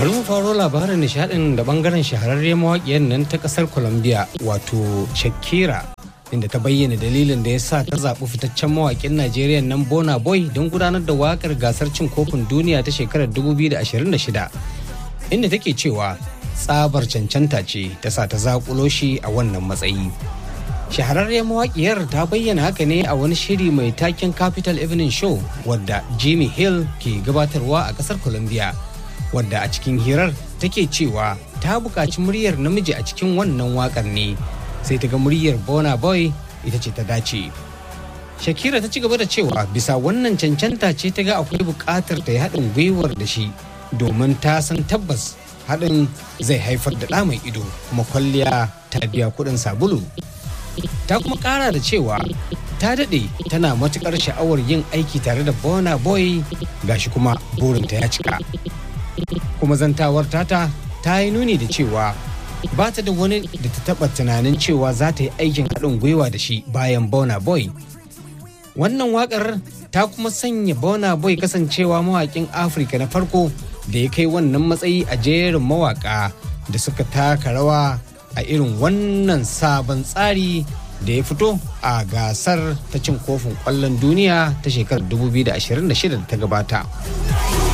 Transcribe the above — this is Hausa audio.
bari mu faro labarin nishadin da bangaren shahararriyar mawaƙiyar nan ta ƙasar colombia wato shakira inda ta bayyana dalilin da ya sa ta zaɓi fitaccen mawaƙin najeriya nan bona boy don gudanar da waƙar gasar cin kofin duniya ta shekarar 2026 inda take cewa tsabar cancanta ce ta sa ta zaƙulo shi a wannan matsayi shahararriyar mawaƙiyar ta bayyana haka ne a wani shiri mai taken capital evening show wadda jimmy hill ke gabatarwa a ƙasar colombia wadda a cikin hirar take cewa ta buƙaci muryar namiji a cikin wannan waƙar ne sai ta ga muryar bona boy ita ce ta dace shakira ta ci gaba da cewa bisa wannan cancanta ce ta ga akwai buƙatar ta yi haɗin gwiwar da shi domin ta san tabbas haɗin zai haifar da ɗa mai ido kuma kwalliya ta biya kuɗin sabulu ta kuma ƙara da cewa ta daɗe tana matuƙar sha'awar yin aiki tare da bona boy gashi kuma burinta ya cika kuma zantawar tata ta yi nuni da cewa ba ta da wani da ta taɓa tunanin cewa za ta yi aikin haɗin gwiwa da shi bayan bona boy wannan waƙar ta kuma sanya bona boy kasancewa mawaƙin afirka na farko da ya kai wannan matsayi a jerin mawaƙa da suka taka rawa a irin wannan sabon tsari da ya fito a gasar ta cin kofin ƙwallon duniya ta shekarar 2026 da ta gabata.